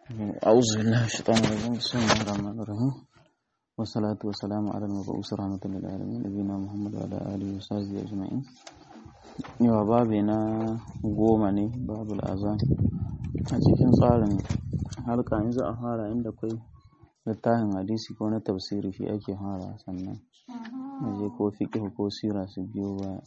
أعوذ بالله من الشيطان الرجيم بسم الله الرحمن الرحيم والصلاة والسلام على المبعوث رحمة للعالمين نبينا محمد وعلى آله وصحبه أجمعين yawa babi na goma ne babu azan a cikin tsarin halka in za a fara inda kwai littafin hadisi ko na tafsiri shi ake fara sannan je ko fiqh ko sira su biyo baya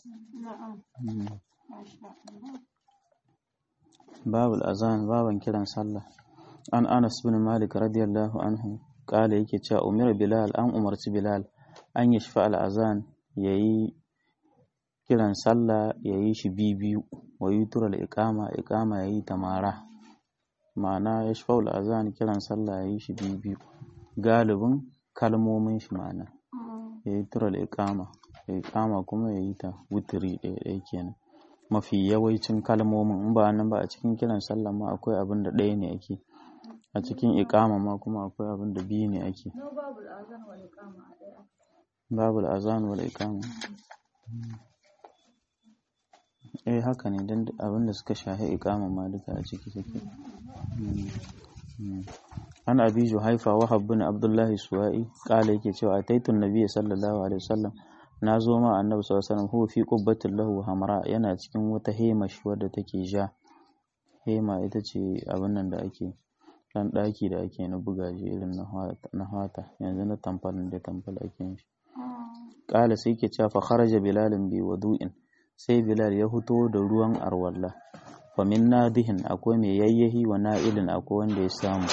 babu azan baban kiran sallah an anas bin malik radiyallahu anhu kala yake cewa umar bilal an umarci bilal an yi shafa al'azan ya yi kiran sallah ya yi shi biyu wa yi tura iqama iqama ya yi tamara ma'ana ya shafa al'azan kiran sallah ya yi shi biyu galibin kalmomin shi ma'ana ya yi tura iqama iqama kuma ya yi ta wutiri ɗaya ɗaya kenan mafi yawancin kalmomin in ba nan ba a cikin kiran sallah ma akwai abin da ɗaya ne ake a cikin iƙama ma kuma akwai abin da biyu ne ake babu azan wal iqama eh haka ne dan abin da suka shahi iqama ma duka a ciki take an abi juhaifa wa bin abdullahi suwa'i kala yake cewa ataitun nabiyyi sallallahu alaihi wasallam na zo ma annabi sallallahu alaihi wasallam huwa fi qubbatin lahu hamra yana cikin wata hema shi wadda take ja hema ita ce abin nan da ake dan ɗaki da ake na bugaje irin na hata yanzu na tamfal da tamfal ake yin shi ƙala sai ke cewa kharaja bilalin bi wadu'in sai bilal ya fito da ruwan arwalla fa min nadihin akwai mai yayyahi wa na'ilin akwai wanda ya samu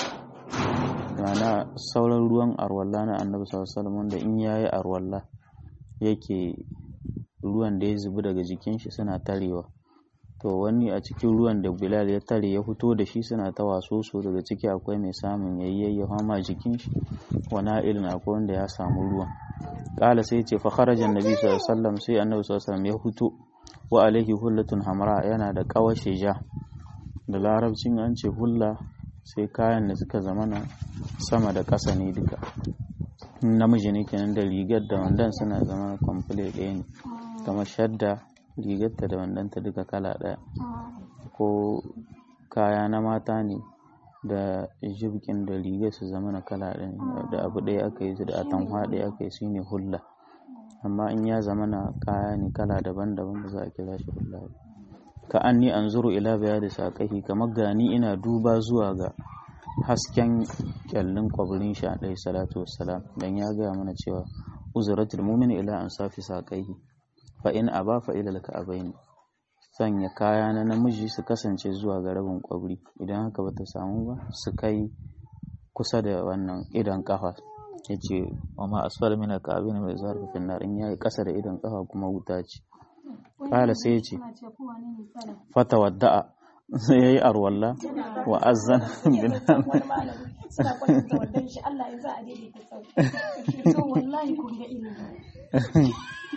mana sauran ruwan arwalla na annabi sallallahu alaihi wasallam wanda in yayi arwalla yake ruwan da ya zubi daga jikin shi suna tarewa to wani a cikin ruwan da bilal ya tare ya fito da shi suna ta waso so daga ciki akwai mai samun yayyayi hama jikin shi wana irin akwai wanda ya samu ruwan kala sai ce fa kharaja annabi sallallahu alaihi wasallam sai annabi sallallahu alaihi wasallam ya fito wa alaihi hullatun hamra yana da kawashe ja da larabcin an ce hulla sai kayan da suka zamana sama da ƙasa ne duka namiji ne kenan da rigar da wandan suna zama complete ɗaya ne kamar shadda rigarta da wandonta duka kala ɗaya ko kaya na mata ne da jibkin da rigar su zama na kala ɗaya da abu ɗaya aka yi su da atamfa ɗaya aka yi su ne hulla amma in ya zama na kaya ne kala daban-daban ba za a kira shi hulla ba ka an ni an zuru ila baya da saƙahi kamar gani ina duba zuwa ga hasken kyallin kwabirin shi a ɗaya salatu wassalam dan ya gaya mana cewa uzuratul mumin ila an safi saƙahi fa in aba fa ila alka'abain sanya kaya na namiji su kasance zuwa ga rabin kwabri idan haka bata samu ba su kai kusa da wannan idan kafa yace wa ma asfala min alka'abain mai zarfa fi nar in yayi kasa da idan kafa kuma wuta ce kala sai yace fata wadda'a sai yayi arwalla wa azzan bin suna kwatanta waddan shi Allah ya za a daidaita sau to wallahi kun ga ilimi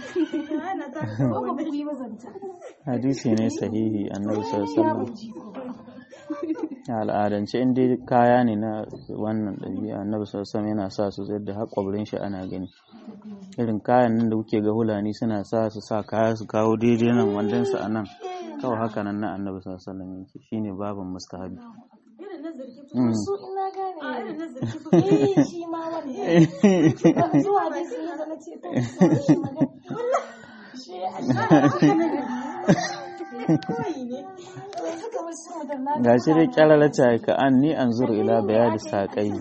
hadisi ne sahihi annabi sallallahu al'adance in dai kaya ne na wannan ɗabi'a annabi sallallahu yana sa su da haƙwabrin shi ana gani irin kayan nan da kuke ga hulani suna sa su sa kaya su kawo daidai nan wandan su a nan kawai haka nan na annabi sallallahu alaihi yake shine babin mustahabi su ina gane eh shi ma wannan zuwa dai sun yi zama ce ta shi magana shi ga shi dai kyararata ka an ni an zuru ila bayani saƙai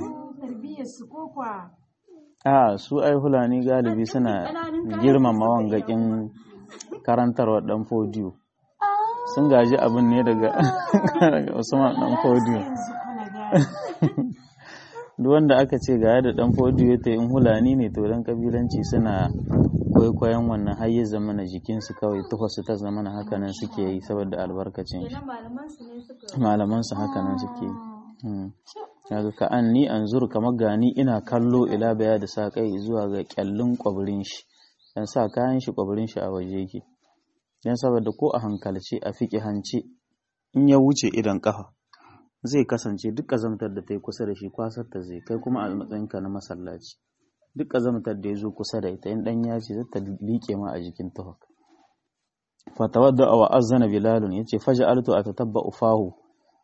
a su ai hulani galibi suna girmama wangakin karantarwa dan fodiyo sun gaji abin ne daga usman dan fodiyo duk wanda aka ce ga da dan fodiyo ta in hulani ne to dan kabilanci suna kwaikwayon wannan har ya zama na jikinsu kawai tufasu ta zama na hakanan suke yi saboda albarkacin shi malaman su hakanan suke yi daga ka an ni an zuru kamar gani ina kallo ila baya da sa kai zuwa ga kyallin kwabirin shi dan sa kayan shi kwabirin shi a waje yake dan saboda ko a hankalce a fiƙi hance in ya wuce idan kafa zai kasance duk ƙazamtar da ta yi kusa da shi kwasar ta zai kai kuma a matsayinka na masallaci duk ƙazamtar da ya zo kusa da ita in ɗan ya ce zata liƙe ma a jikin tuhak fatawadda wa azana bilalun yace faja'altu atatabba'u fahu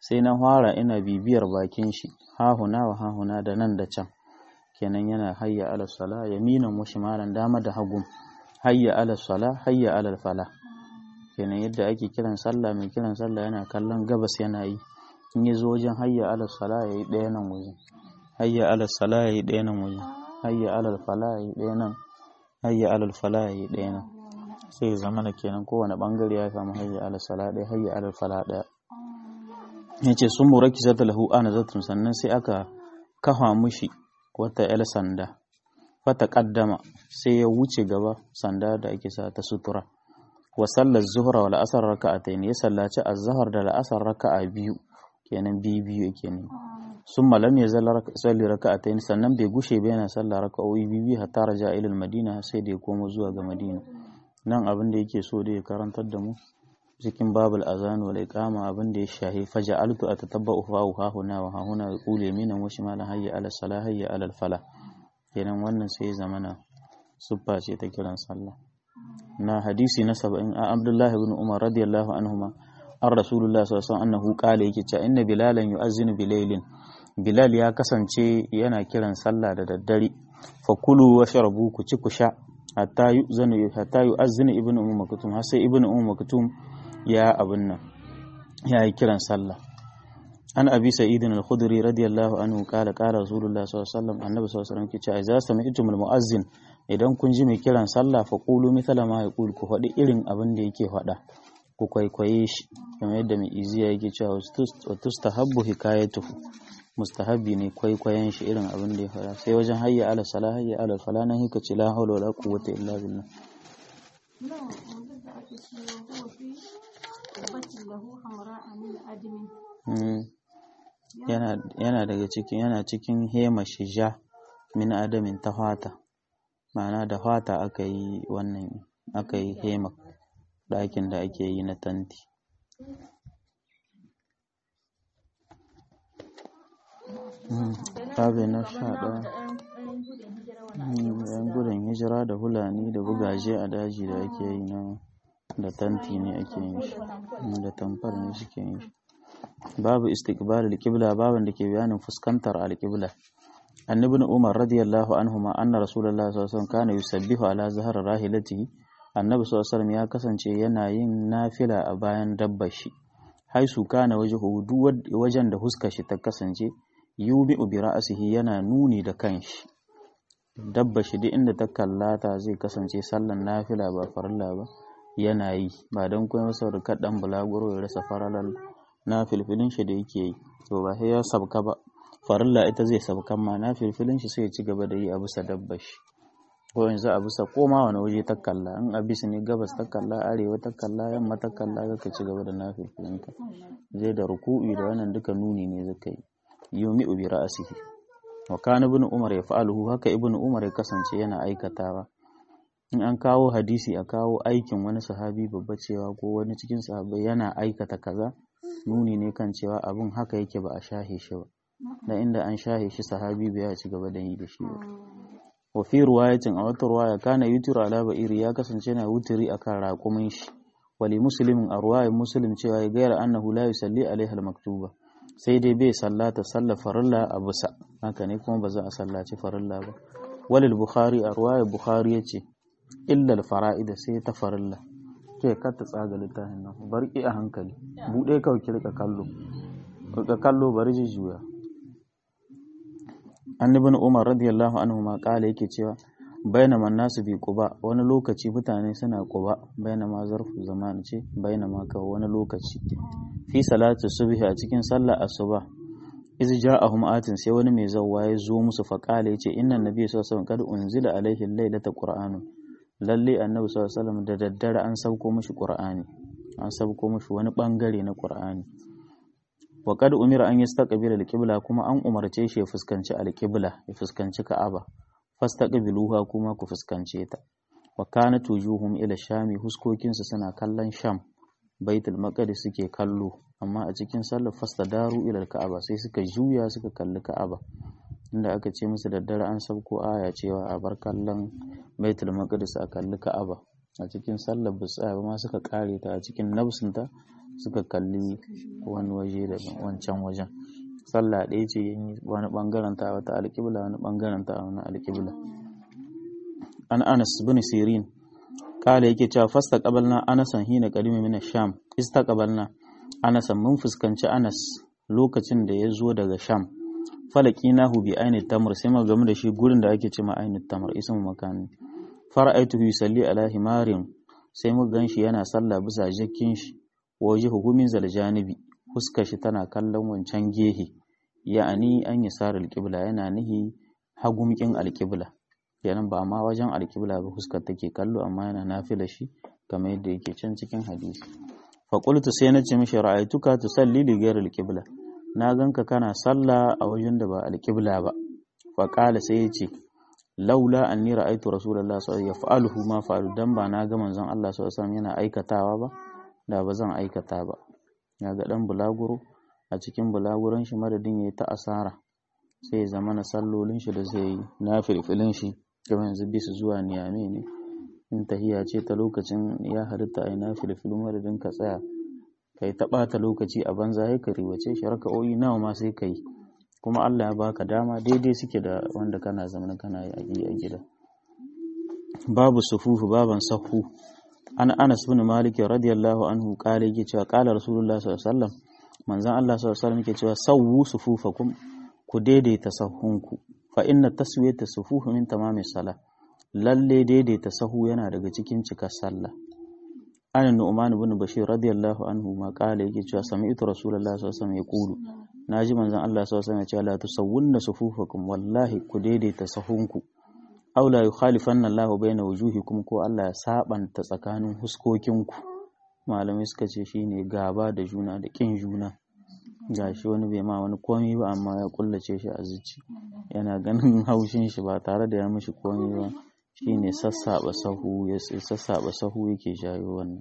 sai na fara ina bibiyar bakin shi hahuna wa hahuna da nan da can kenan yana hayya ala sala yaminan wa shimalan dama da hagu hayya ala sala hayya ala fala kenan yadda ake kiran sallah mai kiran sallah yana kallon gabas yana yi in ya zo wajen hayya ala sala yayi ɗaya nan wajen hayya ala sala yayi ɗaya nan wajen hayya ala fala yayi ɗaya nan hayya ala fala yayi ɗaya nan sai zama na kenan kowane bangare ya samu hayya ala sala ɗaya hayya ala fala ɗaya yace sun muraki zata lahu ana zatun sannan sai aka kafa mushi wata yar sanda fata kaddama sai ya wuce gaba sanda da ake sa ta sutura wa sallar zuhra wal asr raka'atayn ya sallaci az-zuhr da al-asr raka'a biyu kenan biyu biyu yake ne sun malam ya zalla salli raka'atayn sannan bai gushe ba yana sallar raka'o'i biyu biyu hatta raja ila madina sai da ya komo zuwa ga madina nan abin da yake so da ya karantar da mu cikin babul azan wal iqama abin da ya shahi faja'altu atatabba'u fa'u ha huna wa ha huna qul yaminan wa shimalan hayya ala salah hayya ala falah kenan wannan sai zamana suffa ce ta kiran sallah na hadisi na 70 a Abdullah ibn Umar radiyallahu anhuma an Rasulullah sallallahu alaihi wasallam annahu qala yake cewa inna bilalan yu'azzinu bilailin Bilal ya kasance yana kiran sallah da daddare fa kulu wa sharabu ku ci ku sha hatta yu'zanu hatta yu'azzinu ibnu ummu maktum har sai ibnu ummu maktum ya abin nan ya yi kiran sallah an abi sa'idin al-khudri radiyallahu anhu qala qala rasulullah sallallahu alaihi wasallam annabi sallallahu alaihi wasallam kice idza sami'tum al-mu'azzin idan kun ji mai kiran sallah fa qulu mithla ma yaqul ku faɗi irin abin da yake faɗa ku kwaikwaye shi kamar yadda mai iziya yake cewa wa tustahabbu hikayatuhu mustahabbi ne kwaikwayen shi irin abin da ya faɗa sai wajen hayya ala salah hayya ala fala nan hika ce la hawla wala quwwata illa billah yana daga cikin yana cikin hema shija min adamin ta fata ma'ana da fata aka yi wannan aka yi hema ɗakin da ake yi na tanti babu na sha ɗaya yan gudun hijira da hulani da bugaje a daji da ake yi na da tanti ne ake yin shi da tamfar ne suke yin shi babu istiqbal al-qibla babin da ke bayanin fuskantar al-qibla annabi umar radiyallahu anhu ma anna rasulullahi sallallahu alaihi wasallam kana yusabbihu ala zahar rahilatihi annabi sallallahu alaihi wasallam ya kasance yana yin nafila a bayan dabbar shi haisu kana wajhu duk wajen da huskar shi ta kasance yubi bi ra'sihi yana nuni da kanshi dabba shi duk inda ta kallata zai kasance sallan nafila ba farilla ba yana yi ba don kuma saboda kaɗan bulaguro ya rasa faralar na filfilin shi da yake yi to ba sai ya sabka ba farilla ita zai sabkan ma na filfilin shi sai ya ci gaba da yi a bisa dabbar shi ko yanzu a bisa koma wani waje ta kalla in a bisa ne gabas ta kalla arewa ta kalla yamma ta kalla ka ci gaba da na filfilin ka zai da ruku'i da wannan duka nuni ne zaka yi yumi bi ra'asihi wa kana ibn umar ya fa'aluhu haka ibn umar ya kasance yana aikatawa in an kawo hadisi a kawo aikin wani sahabi babba cewa ko wani cikin sahabbai yana aikata kaza nuni ne kan cewa abun haka yake ba a shahe shi ba da inda an shahe shi sahabi bai ci gaba da yi da shi ba wa fi ruwayatin a wata ruwaya kana yutiru ala ba'iri ya kasance yana wutiri akan raƙumin shi wali muslimin a ruwayan muslim cewa ya gaira annahu la yusalli alaiha al-maktuba sai dai bai sallata sallar farilla a bisa haka ne kuma ba za a sallaci farilla ba walil bukhari a ruwayar bukhari ya ce illal fara'ida sai ta farilla ke ka ta tsaga littafin nan barki a hankali buɗe kawai ki rika kallo rika kallo bari ji juya annabin umar radiyallahu anhu ma kala yake cewa bainama nasu bi quba wani lokaci mutane suna quba bainama zarfu zaman ce bainama ka wani lokaci fi salatu subhi a cikin sallar asuba iz ja'ahum atin sai wani mai zawwa ya zo musu fa kala yace inna nabiyyu sallallahu alaihi wasallam kad unzila alaihi laylata qur'anun lalle annabi sallallahu alaihi wasallam da daddare an sauko mishi qur'ani an sauko mishi wani bangare na qur'ani wa kad umira an yastaqbila al-qibla kuma an umarce shi ya fuskanci al-qibla ya fuskanci ka'aba fastaqbiluha kuma ku fuskance ta wa kanat wujuhum ila shami huskokin su suna kallon sham baitul maqdis suke kallo amma a cikin sallar fastadaru ila al-ka'aba sai suka juya suka kalli ka'aba inda aka ce musu daddare an sauko aya cewa a bar kallon baitul maqdis a kalli ka'aba a cikin sallar ba tsaya ba ma suka kare ta a cikin nafsinta suka kalli wani waje da wancan wajen sallah ɗaya ce wani ɓangaren ta wata alƙibla wani ɓangaren ta wani alƙibla an anas bin sirin kala yake cewa fasta qabalna anasan hina qadimi min sham istaqbalna anasan mun fuskanci anas lokacin da ya zo daga sham falaqinahu bi aini tamr sai mu game da shi gurin da ake cewa aini tamr ismu makani fara'aituhu yusalli ala himarin sai mu ganshi yana sallah bisa jakkin shi wajihu min zal janibi fuskar shi tana kallon wancan gehe ya'ani an yi sarar alƙibla yana nihi hagumkin alƙibla kenan ba ma wajen alƙibla ba fuskar take kallo amma yana nafila shi kamar yadda yake can cikin hadisi fa qultu sai na ce mishi ra'aytuka tusalli li ghayr alqibla na ganka kana sallah a wajen da ba alqibla ba fa qala sai ya ce laula anni ra'aytu rasulullahi sallallahu alaihi wasallam yaf'aluhu ma fa'alu dan ba na ga manzon Allah sallallahu alaihi wasallam yana aikatawa ba da ba zan aikata ba ya ga dan bulaguro a cikin bulaguron shi madadin yayi ta asara sai ya zama na sallolin shi da zai yi na filfilin shi kamar yanzu bisa zuwa niyame ne in tahiya ce ta lokacin ya halitta a na filfilin madadin ka tsaya kai ta ɓata lokaci a banza ya ka riwace shi raka'o'i nawa ma sai ka yi kuma Allah ya baka dama daidai suke da wanda kana zama kana yi a gida babu sufufu baban sahu an Anas bin Malik radiyallahu anhu kale yake cewa kala Rasulullah sallallahu alaihi wasallam manzon Allah sallallahu alaihi wasallam yake cewa sawwu sufufakum ku daidaita sahunku fa inna taswiyata sufufu min tamami sala lalle daidaita sahu yana daga cikin cikar sallah an nu'man ibn bashir radiyallahu anhu ma kala yake cewa sami'tu Rasulullah sallallahu alaihi wasallam yaqulu naji manzon Allah sallallahu alaihi wasallam ya ce la tusawwunna sufufakum wallahi ku daidaita sahunku aw la yukhalifanna Allahu baina wujuhikum ko Allah ya sabanta tsakanin huskokinku malamai suka ce shine gaba da juna da kin juna gashi wani bai ma wani komai ba amma ya kullace shi a zuci yana ganin haushin shi ba tare da ya mishi komai ba shine sassaba sahu ya sassaba sahu yake jayo wannan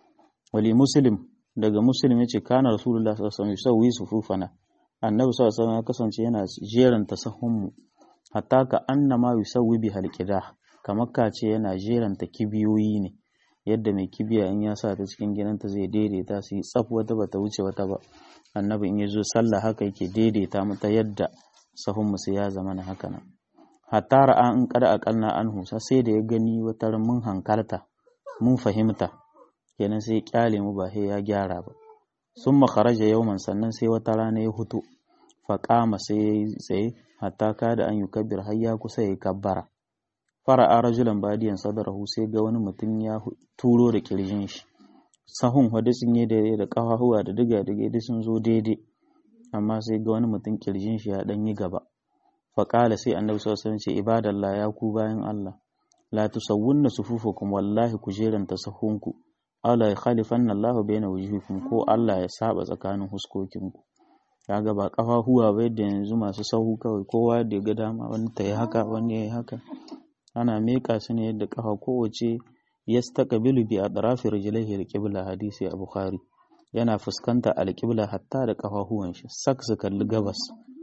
wali muslim daga muslim yace kana rasulullah sallallahu alaihi wasallam yusawi sufufana annabi sallallahu alaihi wasallam ya kasance yana jeranta sahun mu hatta ka annama yusawwi bi halqida kamar ka ce yana jeranta kibiyoyi ne yadda mai kibiya in ya sa ta cikin gidanta zai daidaita su yi tsaf wata bata wuce wata ba annabi in ya zo sallah haka yake daidaita mata yadda sahun musu ya zama na haka nan hatta ra'a in kada aqalna anhu sai da ya gani wata mun hankalta mun fahimta kenan sai ya kyale mu ba sai ya gyara ba summa kharaja yawman sannan sai wata rana ya hutu faƙama sai ya yi tsaye hatta kada an yi kabbir har ya kusa ya kabbara fara'a rajulan badiyan sadarahu sai ga wani mutum ya turo da kirjin shi sahun hadu sun yi daidai da ƙafafuwa da diga diga duk sun zo daidai amma sai ga wani mutum kirjin shi ya dan yi gaba faƙala sai annabi sallallahu alaihi ce ibadallah ya ku bayan Allah la tusawwunna sufufakum wallahi ku jeranta sahunku ala ya khalifanna Allah baina wujuhikum ko Allah ya saba tsakanin huskokinku kaga ba kafafuwa ba yadda yanzu masu sahu kawai kowa da ga dama wani ta yi haka wani ya yi haka ana meka su ne yadda kafa kowace yastaqbilu bi atrafi rijlaihi alqibla hadisi a bukhari yana fuskanta alqibla hatta da kafafuwan shi sak su kalli gabas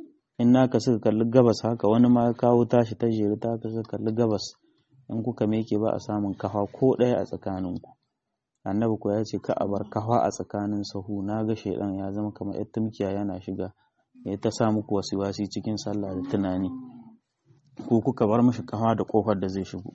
in naka suka kalli gabas haka wani ma kawo tashi ta jeri ta ka suka kalli gabas in kuka meke ba a samun kafa ko ɗaya a tsakaninku annabi ko ya ce ka a bar kafa a tsakanin sahu na ga shaidan ya zama kamar yar tumkiya yana shiga ya ta sa muku wasu wasi cikin sallah da tunani ko kuka bar mishi kafa da kofar da zai shigo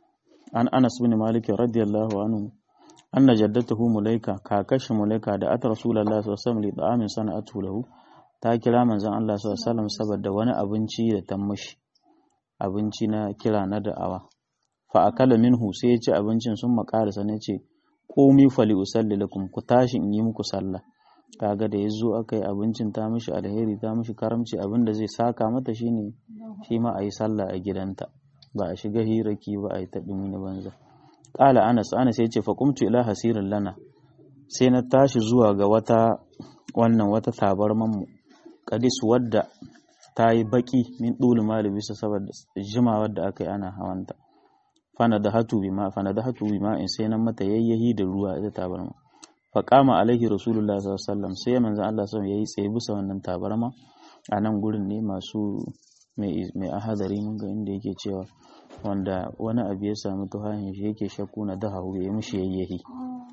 an anas bin malik radiyallahu anhu anna jaddatuhu mulaika kakashi mulaika da at rasulullahi sallallahu alaihi wasallam li da'amin sana'atu lahu ta kira manzon Allah sallallahu alaihi wasallam saboda wani abinci da ta mishi abinci na kira na da'awa fa akala minhu sai ya ci abincin sun makarisa ne ce komi fali usalli lakum ku tashi in yi muku sallah kaga da yazo aka yi abincin ta mishi alheri ta mishi karamci abin da zai saka mata shine shi ma a yi sallah a gidanta ba a shiga hiraki ba a yi ta dumi na banza qala anas anas ya ce fa qumtu ila hasirin lana sai na tashi zuwa ga wata wannan wata tabarman mu kadis wadda ta yi baki min dulu mali bisa saboda jimawar da aka yi ana hawanta fanadahatu bima fanadahatu bima in sai nan mata yayyahi da ruwa ita tabarma fa qama alaihi rasulullah sallallahu alaihi wasallam sai manzon Allah sallallahu alaihi yayi tsaye bisa wannan tabarma a nan gurin ne masu mai mai ahadari mun ga inda yake cewa wanda wani abu ya samu tuhahin shi yake shakku na dahahu ya mishi yayyahi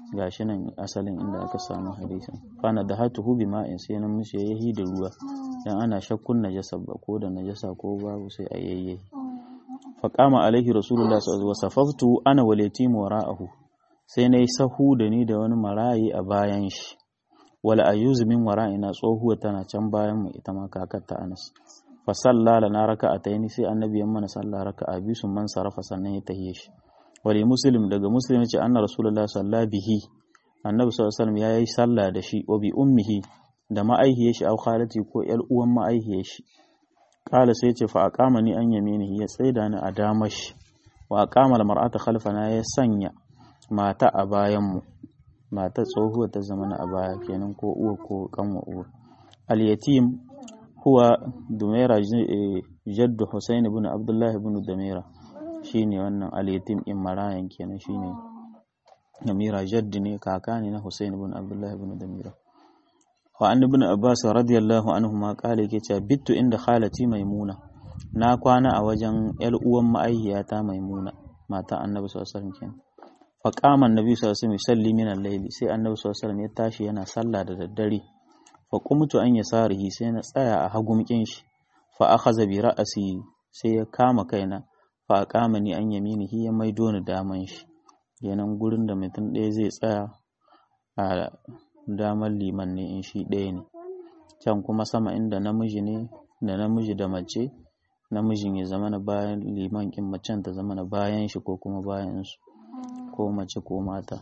gashi nan asalin inda aka samu hadisin fana da hatuhu bi ma'in sai nan mishi yayi da ruwa dan ana shakkun najasa ba ko da najasa ko babu sai a yayye fa qama alaihi rasulullah sallallahu alaihi wasallam safaftu ana wal yatim wara'ahu sai nayi sahu da ni da wani marayi a bayan shi wal ayuzu min wara'ina tsohuwa tana can bayan mu ita ma kakar ta Anas fa salla lana raka'ataini sai annabi ya mana sallah raka'a biyu sun man sarafa sannan ya tahiye shi wali muslim daga muslim ce anna rasulullah sallallahu bihi annabi sallallahu alaihi wasallam yayi sallah da shi wa bi ummihi da ma'aihiyar shi au khalati ko yar uwan ma'aihiyar shi kala sai ce fa aqama ni an yaminihi ya tsaida ni a damar shi wa aqama almar'ata khalfana ya sanya mata a bayan mu mata tsohuwa ta zama a baya kenan ko uwa ko kanwa uwa al yatim huwa dumaira jaddu husain ibn abdullah ibn dumaira shine wannan al-yatim in marayan kenan shine Namira jaddi ne kaka ne na Hussein ibn Abdullah ibn Damira wa an ibn Abbas radiyallahu anhu ma kale yake cewa bittu inda khalati maimuna na kwana a wajen yar uwan ma'aihiyata maimuna mata annabi sallallahu alaihi wasallam kenan fa qama annabi sallallahu alaihi wasallam yusalli min al-layli sai annabi sallallahu alaihi wasallam ya tashi yana sallah da daddare fa qumtu an yasarihi sai na tsaya a hagumkin shi fa akhadha bi ra'si sai ya kama kaina fa kama ni an yaminihi ya maido ni daman shi kenan gurin da mutum ɗaya zai tsaya a damar liman ne in shi ɗaya ne can kuma sama inda namiji ne da namiji da mace namijin ya zama na bayan liman kin macen ta zama na bayan shi ko kuma bayan su ko mace ko mata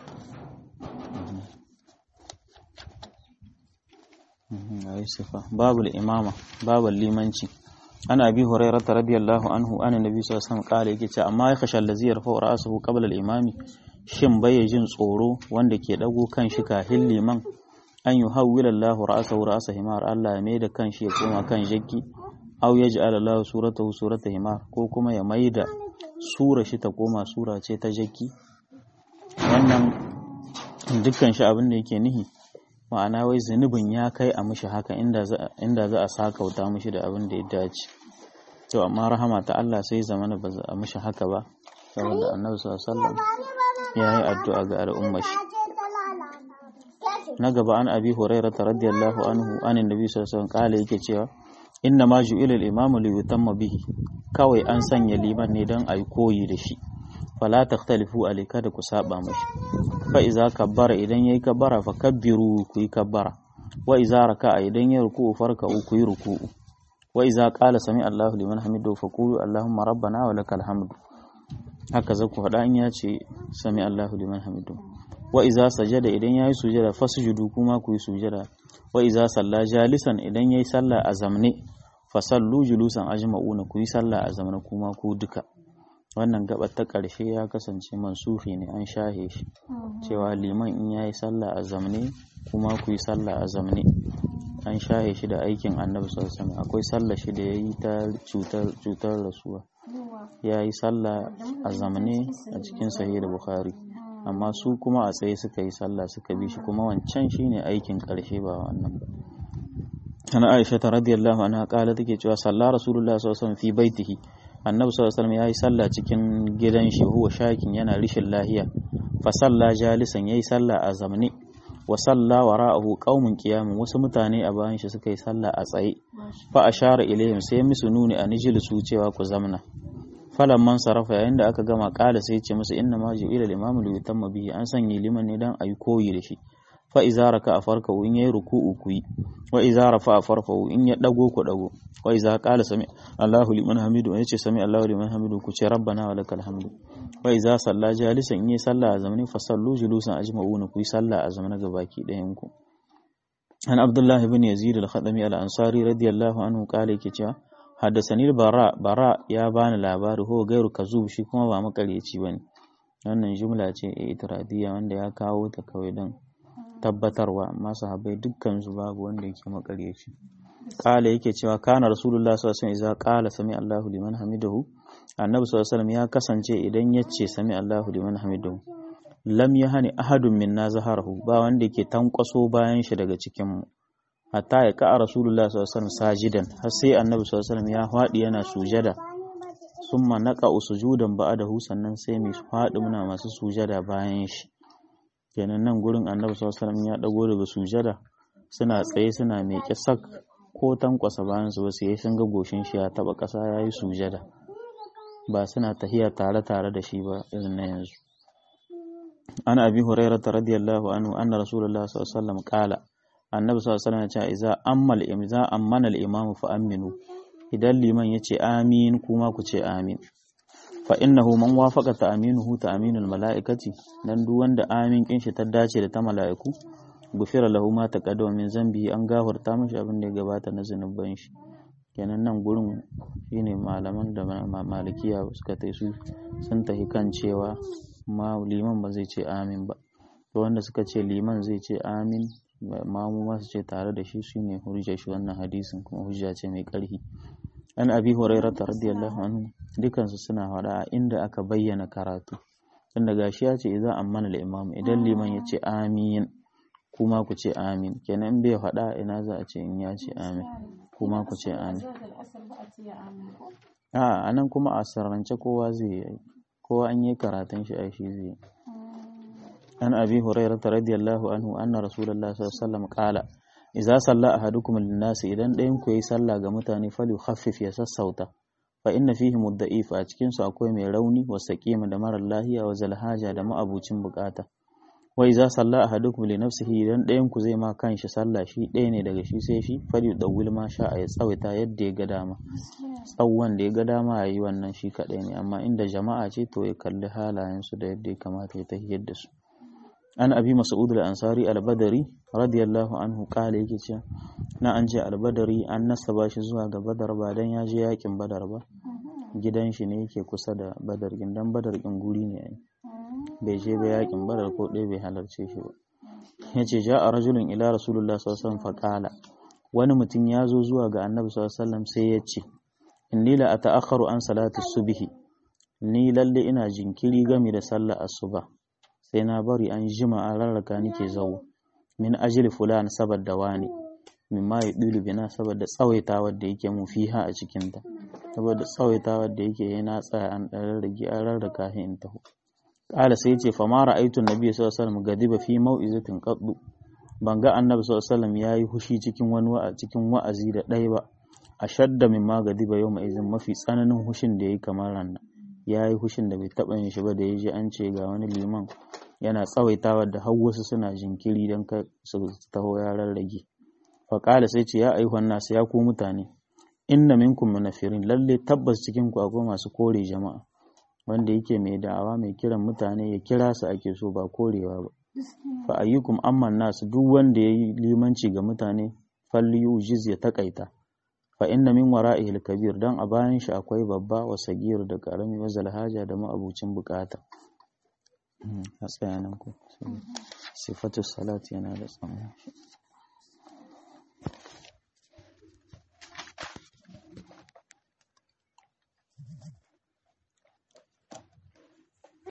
babu imama babu limanci ana abi hurairah radiyallahu anhu ana nabi sallallahu alaihi wasallam kala yake cewa amma ya khasha allazi yarfa'u ra'sahu qabla al-imami shin bai jin tsoro wanda ke dago kan shi kafin liman an yi hawwila Allah ra'sahu ra'sa himar Allah ya mai da kan shi ya koma kan jakki aw yaj'al Allah suratahu surata himar ko kuma ya maida sura shi ta koma sura ce ta jakki wannan dukkan shi abin da yake nihi ma'ana wai zunubin ya kai a mishi haka inda za a sakauta mishi da abin da ya dace to amma rahama ta Allah sai zamana ba za a mishi haka ba saboda annabi sallallahu alaihi wasallam ya yi addu'a ga al'ummar shi na gaba an abi hurairah radiyallahu anhu anin nabi sallallahu alaihi wasallam kala yake cewa inna ma ju'ila al-imamu li yutamma bihi kawai an sanya liman ne don ayi koyi da shi fala takhtalifu alayka da ku saba mashi fa iza kabbara idan yayi kabbara fa kabbiru ku yi kabbara wa iza raka'a idan yayi ruku'u farka'u ku yi ruku'u wa iza qala sami Allahu liman hamidu fa qulu Allahumma rabbana wa lakal hamdu haka zaku faɗa in ya ce sami Allahu liman hamidu wa iza sajada idan yayi sujada fasjudu kuma ku yi sujada wa iza salla jalisan idan yayi sallah a zamne fa sallu julusan ajma'una ku yi sallah a zamne kuma ku duka wannan gabar ta ƙarshe ya kasance mansufi ne an shahe shi cewa liman in ya yi sallah a zamne kuma ku yi sallah a zamne an shahe shi da aikin annabi sallallahu akwai sallah shi da ya yi ta cutar rasuwa ya yi sallah a zamne a cikin sahih da bukhari amma su kuma a tsaye suka yi sallah suka bi shi kuma wancan shine aikin ƙarshe ba wannan ba ana aisha ta radiyallahu anha kala take cewa sallah rasulullah sallallahu alaihi wasallam fi baitihi annabi sallallahu alaihi wasallam yayi sallah cikin gidan shi huwa shakin yana rishin lahiya fa salla jalisan yayi sallah a zamne wa salla wara'ahu qaumun qiyamun wasu mutane a bayan shi suka yi sallah a tsaye fa ashara ilaihim sai musu nuni a nijlisu cewa ku zamna falan man sarafa yayin da aka gama kala sai ce musu inna ma ju'ila al-imamu li yutamma bihi an sanya liman ne dan ayi koyi da shi fa iza raka a farka in yayi ruku'u ku yi wa iza rafa a farfa in ya dago ku dago wa iza qala sami Allahu liman hamidu yace sami Allahu liman hamidu ku ce rabbana wa lakal hamdu wa iza salla jalisan in yayi sallah a zamanin fa sallu julusan ajma'una ku yi sallah a zamanin gabaki ɗayan ku an Abdullah ibn Yazid al-Khadami al-Ansari radiyallahu anhu kale yake cewa haddasani bara bara ya bani labari ho gairu kazub shi kuma ba makaryaci bane wannan jumla ce itiradiyya wanda ya kawo ta kawai don tabbatarwa amma sahabbai dukkan su babu wanda yake makaryaci kala yake cewa kana rasulullah sallallahu alaihi wasallam idza qala sami Allahu liman hamidahu annabi sallallahu alaihi wasallam ya kasance idan yace sami Allahu liman hamidahu lam yahani ahadun minna zaharahu ba wanda yake tankwaso bayan shi daga cikin mu hatta ya ka rasulullah sallallahu alaihi wasallam sajidan har sai annabi sallallahu alaihi wasallam ya fadi yana sujada summa naqa sujudan ba'dahu sannan sai mu fadi muna masu sujada bayan shi kenan nan gurin annabi sallallahu alaihi wasallam ya dago daga sujada suna tsaye suna meke sak ko tankwasa bayan su wasu ya sun ga goshin shi ya taba ƙasa ya yi sujada ba suna tahiya tare tare da shi ba irin na yanzu an abi hurairah radiyallahu anhu anna rasulullah sallallahu alaihi wasallam qala annabi sallallahu alaihi wasallam ya ce idza ammal imza ammana al-imam fa aminu idan liman yace amin kuma ku ce amin fa innahu man wafaqa ta'minuhu ta'minul mala'ikati dan duk wanda amin kin shi ta dace da ta mala'iku gufira lahu ma taqaddama min zambi an gafarta mashi abin da ya gabata na zanuban shi kenan nan gurin shine malaman da malikiya suka tai su sun tafi kan cewa ma liman ba zai ce amin ba to wanda suka ce liman zai ce amin mamu ma su ce tare da shi shine hujjar shi wannan hadisin kuma hujja ce mai ƙarfi an abi hurairah radiyallahu anhu dukansu suna faɗa a inda aka bayyana karatu tunda gashi ya ce idan ammana al-imam idan liman ya ce amin kuma ku ce amin kenan in bai faɗa ina za a ce in ya ce amin kuma ku ce amin a anan kuma a sarrance kowa zai yi kowa an yi karatun shi a shi zai an abi hurairah radiyallahu anhu anna rasulullahi sallallahu alaihi wasallam qala idza salla ahadukum lin-nas idan ɗayan ku yayi sallah ga mutane fali khaffif ya sassauta fa inna fihi mudda'if a cikin su akwai mai rauni wa saqima da marar lahiya wa zalhaja da ma'abucin bukata wa idza salla ahadukum li nafsihi idan ɗayan ku zai ma kanshi sallah shi ɗaya ne daga shi sai shi fali dawil ma sha ya tsawaita yadda ya ga dama tsawon da ya ga dama yayi wannan shi kadai ne amma inda jama'a ce to ya kalli halayen su da yadda ya kamata ya tahiyar da su an abi mas'ud al-ansari al-badri radiyallahu anhu kala yake cewa na an je al-badri an nasaba shi zuwa ga badar ba dan ya je yakin badar ba gidan shi ne yake kusa da badar gindan badar kin guri ne ai bai je ba yakin badar ko ɗaya bai halarce shi ba yace ja'a rajulun ila rasulullah sallallahu alaihi wasallam faqala wani mutum ya zo zuwa ga annabi sallallahu alaihi wasallam sai ya ce inni la ata'akharu an salati subhi ni lalle ina jinkiri game da sallar asuba sai na bari an jima a rarraka nake zawo min ajili fulan saboda wani min ma yudilu bina saboda tsawaitawar da yake mu fiha a cikin ta saboda tsawaitawar da yake yana tsaya an dan rarrage an rarraka shi in taho qala sai yace fa ma ra'aytu annabi sallallahu alaihi wasallam gadiba fi mau'izatin qaddu ban ga annabi sallallahu alaihi wasallam yayi hushi cikin wani wa'a cikin wa'azi da ɗaya ba ashadda min ma gadiba yawma izin mafi tsananin hushin da yayi kamar ranna ya yi hushin da bai taɓa yin shi ba da ya ji an ce ga wani liman yana tsawaitawa da har wasu suna jinkiri don ka su taho ya rarrage faƙala sai ce ya aihuwan nasu ya ku mutane inna minkum munafirin lalle tabbas cikin ku akwai masu kore jama'a wanda yake mai da'awa mai kiran mutane ya kira su ake so ba korewa ba fa ayyukum amman nasu duk wanda yayi limanci ga mutane falli ujiz ya takaita fa inna min wara'ihi al-kabir dan a bayan shi akwai babba wa sagir da karami wa zalhaja da ma'abucin bukata a tsayanan ku sifatu salat yana da tsammani